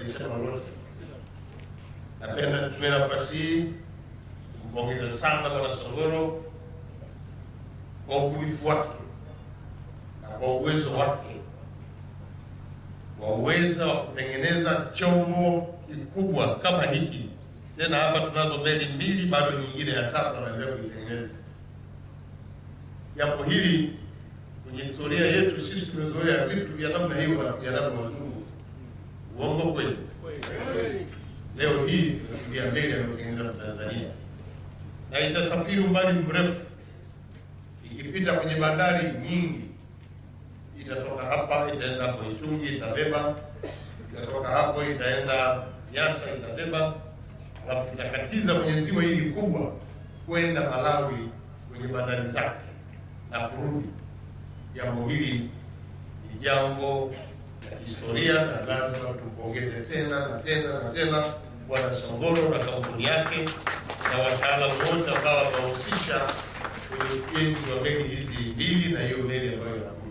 sijasema lolote. Napenda nitumie nafasi hii kumpongeza sana Bwana Songoro kwa ubunifu wake na kwa uwezo wake wa uweza wa kutengeneza chombo kikubwa kama hiki. Tena hapa tunazo meli mbili, bado nyingine ya tatu anaendelea kuitengeneza. Jambo hili kwenye historia yetu sisi tumezoea vitu vya namna hiyo wanapiganaga wazungu. Uongo kweli? Leo hii tunafikiria meli anayotengeneza kwa Tanzania na itasafiri umbali mrefu ikipita kwenye bandari nyingi. Itatoka hapa itaenda hapo Itungi, itabeba, itatoka hapo itaenda Nyasa, itabeba, alafu itakatiza kwenye ziwa hili kubwa kwenda Malawi kwenye bandari zake na kurudi. Jambo hili ni jambo la historia na lazima tumpongeze tena na tena na tena Bwana Songoro na kampuni yake na wataalamu wote ambao wamehusisha kwenye ujenzi wa meli hizi mbili na hiyo meli ambayo